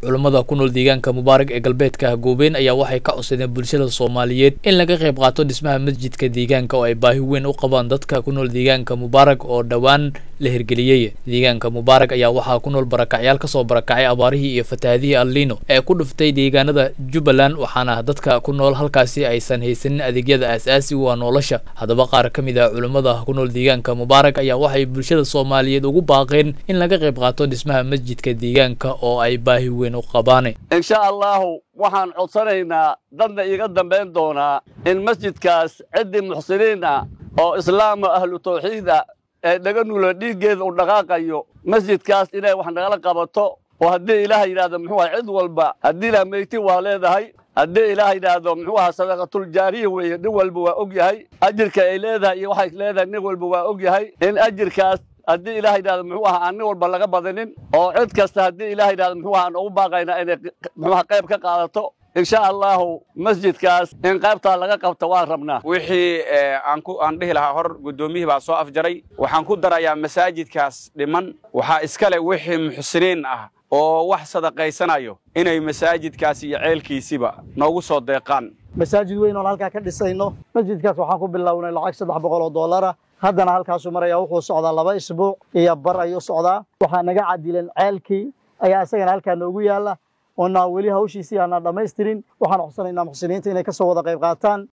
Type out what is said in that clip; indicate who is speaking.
Speaker 1: culummada ku nool deegaanka mubaarag ee galbeedka hagoobeen ayaa waxay ka codsadeen bulshada soomaaliyeed in laga qayb qaato dhismaha masjidka deegaanka oo ay baahi weyn u qabaan dadka ku nool deegaanka mubaarag oo dhowaan la hirgeliyey deegaanka mubaarag ayaa waxaa ku nool barakacyaal kasoo barakacay abaarihii iyo fatahaadihii alliino ee ku dhuftay deegaanada jubbaland waxaana dadka ku nool halkaasi aysan haysanin adeegyada aasaasi u ah nolosha haddaba qaar ka mid ah culummada ku nool deegaanka mubaarag ayaa waxay bulshada soomaaliyeed ugu baaqeen in laga qayb qaato dhismaha masjidka deegaanka oo ay baahi weyn u qabaan
Speaker 2: insha allahu waxaan codsanaynaa dadna iiga dambayn doonaa in masjidkaas ciddii muxsiniin ah oo islaama ahlu tawxiid ah ee dhaga nulo dhiiggeeda u dhaqaaqayo masjidkaas inay wax nagala qabato oo haddii ilaah yidhahdo muxuu aha cid walba haddii ilaah meyti waa leedahay haddii ilaah yidhaahdo muxuu aha sadaqatuljaariya weeye nin walba waa og yahay ajirka ay leedahay iyo waxay leedahay nin walba waa og yahay in ajirkaas haddii ilaah yidhahdo muxuu aha aan nin walba laga badinin oo cid kasta haddii ilaah yidhahdo muxuu aha aan ugu baaqaynaa inay muxuuha qayb ka qaadato insha allahu masjidkaas in qaybtaa laga qabta waan rabnaa
Speaker 3: wixii aan dhihi lahaa hor guddoomiyihii baa soo afjaray waxaan ku darayaa masaajidkaas dhiman waxaa iskale wixii muxsiniin ah oo wax sadaqaysanayo inay masaajidkaas iyo ceelkiisiba noogu soo deeqaan
Speaker 4: masaajid weyn oon halkaa ka dhisayno masjidkaas waxaan ku bilownay lacag saddex boqol oo dollara haddana halkaasuu maraya wuxuu socdaa laba isbuuc iyo bar ayuu socdaa waxaa naga cadilan ceelkii ayaa isagana halkaa noogu yaalla oonaan weli hawshiisii aanaan dhammaystirin waxaan codsanaynaa muxsiniinta inay ka soo wada qayb qaataan